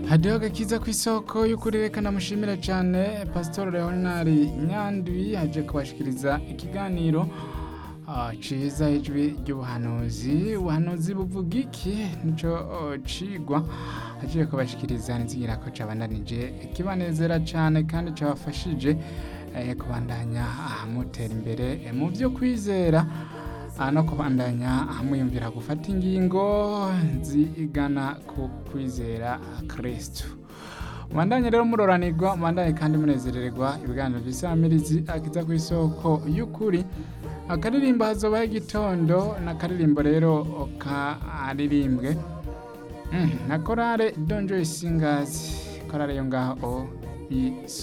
hadiho agakiza ku isoko y'ukuri reka namushimira cyane pasitori leonari nyandwi aje kubashikiriza ikiganiro ah, ciza ijwi ry'ubuhanuzi ubuhanuzi buvuga iki nico oh, cigwa agiye kubashikiriza nzigira ko cabandanije kibanezera cyane kandi cabafashije eh, kubandanya ah, mutera imbere eh, mu byo kwizera ah, no kubandanya ah, mwiyumvira gufata ingingo zigana ku kwizera kristu mubandanye rero muroranirwa mubandanye kandi munezererwa ibiganiro by'isamirizi akiza ku isoko y'ukuri akaririmbo hazobaho igitondo n'akaririmbo rero karirimbwe Mm, na korale donjo isingazi korale yo ngaho i